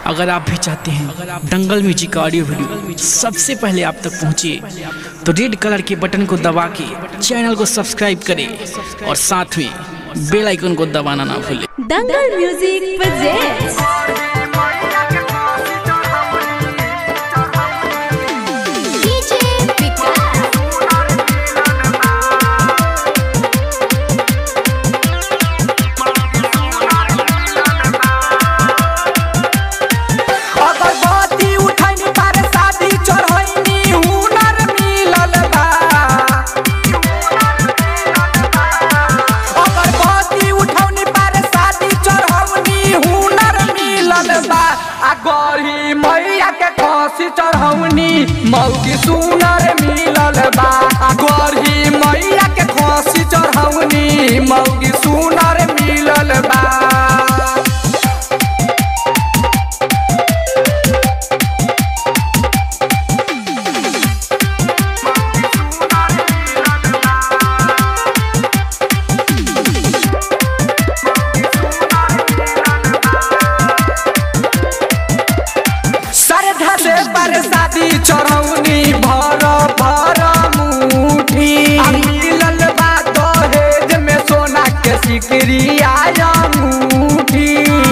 अगर आप भी चाहते हैं दंगल म्यूजिक का ऑडियो वीडियो सबसे पहले आप तक पहुंचे तो रेड कलर के बटन को दबा के चैनल को सब्सक्राइब करें और साथ में बेल आइकन को दबाना ना भूलें Dangal music presents DJ Vikas अगरबत्ती उठैनी पर शादी चढ़ैनी हुनर मिलल बा अगरबत्ती उठौनी पर शादी चढ़ौनी हुनर मिलल बा आ गढ़ी मैया के खसी चढ़ौनी मौगी सुनर मिलल बा आ गढ़ी मैया के खसी चढ़ौनी मौगी सुनर मिलल बा श्रद्धा से बरसाती चढ़ौनी भर भर मुठी आ मिलल बा दहेज में सोना के सिकरी आया मुठी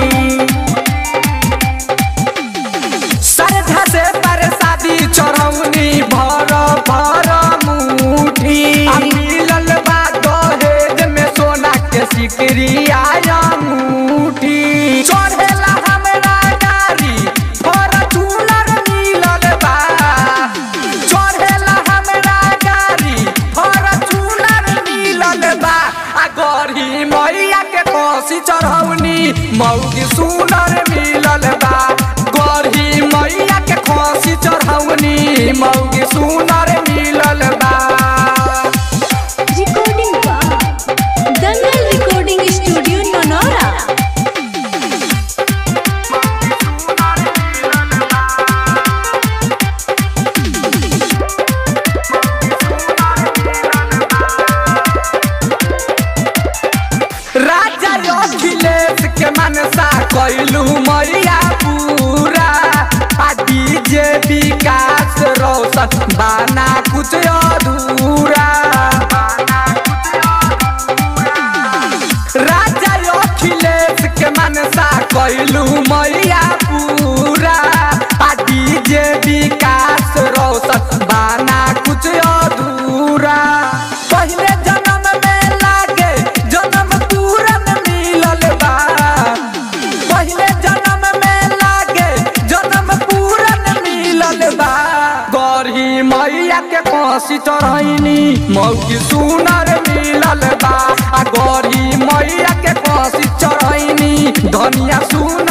श्रद्धा से बरसाती चढ़ौनी भर भर मुठी आ मिलल बा दहेज में सोना के सिकरी आया मुठी चढ़ेला हमरा गाड़ी फॉर्च्यूनर मिलल बा चढ़ेला हमरा गाड़ी फॉर्च्यूनर मिलल बा आ गढ़ी मैया के कोसी चढ़ौनी मौगी सुनर मिलल बा गढ़ी मैया के कोसी चढ़ौनी मौगी सुनर मिलल बा recording by Dangal recording studio Nanaura राजा अखिलेश के मनसा कैलू मैया पूरा आ डीजे विकास रोशन बाना कुछ अधूरा राजा अखिलेश के मनसा कैलू मैया पूरा आ डीजे विकास रोशन बाना कुछ अधूरा पहले जन्म में लागे जन्म पूरन मिलल बा पहले जन्म में लागे जन्म पूरन मिलल बा गढ़ी मैया के फांसी चढ़ैनी मौकी सुनर मिलल बा आ गढ़ी मैया के फांसी चढ़ैनी धनिया सुन